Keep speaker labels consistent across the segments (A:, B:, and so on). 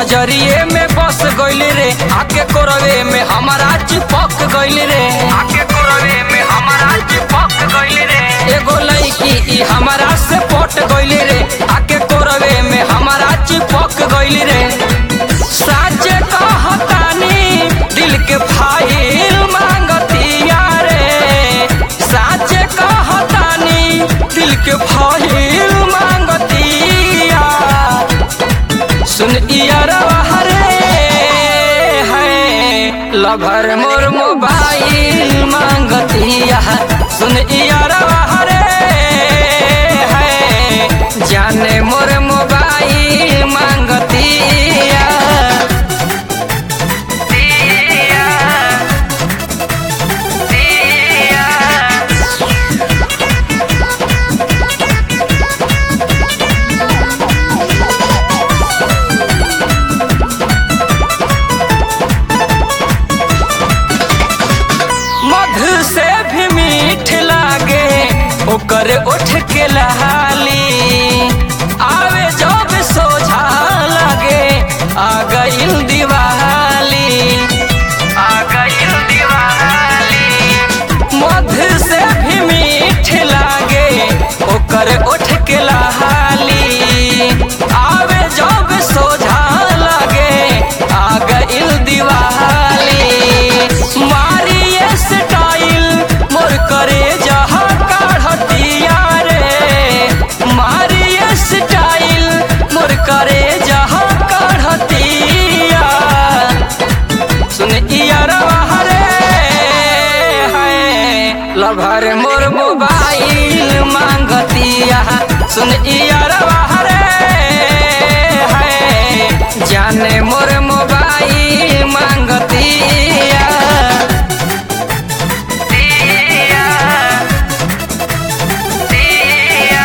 A: नजरिए में बस गइल रे आके कोरवे में हमारा चिपक गइल रे आके कोरवे में हमारा चिपक गइल रे एगो लड़की ई हमारा से पट गइल रे आके कोरवे में हमारा चिपक गइल रे साचे कहतानी दिल के फाइल मांगतिया रे साचे कहतानी दिल के फाइल मांगतिया सुन इयरवा हरे है लभर मोर मोबाइल मांगतिया सुन इयरवा हरे है जाने मोर मोबाइल मांगतिया दिया दिया मधु से भी मीठ लागे ओकर उठ के लहाली आवे जब सोझा लागे आ गइल दिवाली आ गइल दिवाली मधु से भी मीठ लागे ओकर उठ के लहाली आवे जब सोझा लागे आ गइल दिवाली मारिए स्टाइल मोर करे जहा काढ़तिया रे मारिए स्टाइल मोर करे जहा काढ़तिया सुन इयरवा हरे है लभर मोर मोबाइल मांगतिया सुन इयरवा हरे है जाने मोर मोबाइल मांगतिया दिया दिया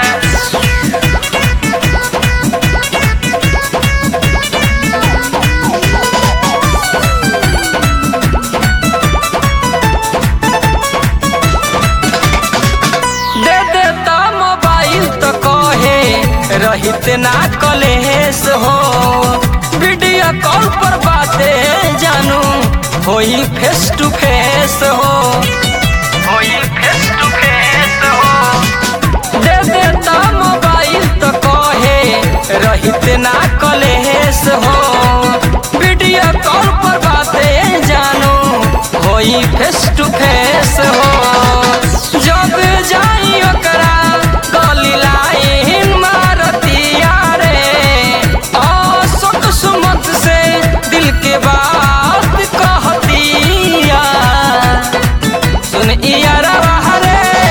A: दे देता मोबाइल तो कहे रहित ना कलेस हो वीडियो कॉल पर बातें जानू होई फेस टू फेस हो होई फेस टू फेस हो दे देता मोबाइल तो कहे रहित ना कलेस हो वीडियो कॉल पर बातें जानू होई फेस टू फेस हो जब जाई ओकरा गली लाइन मारतिया रे अशोक सुमत से दिल के बात कहतिया सुन इयरवा हरे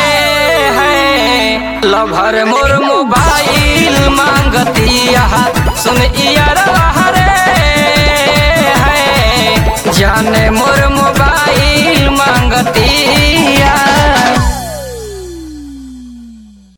A: है लभर मोर मोबाइल मांगतिया सुन इयरवा हरे है जाने मोर मोबाइल मांगतिया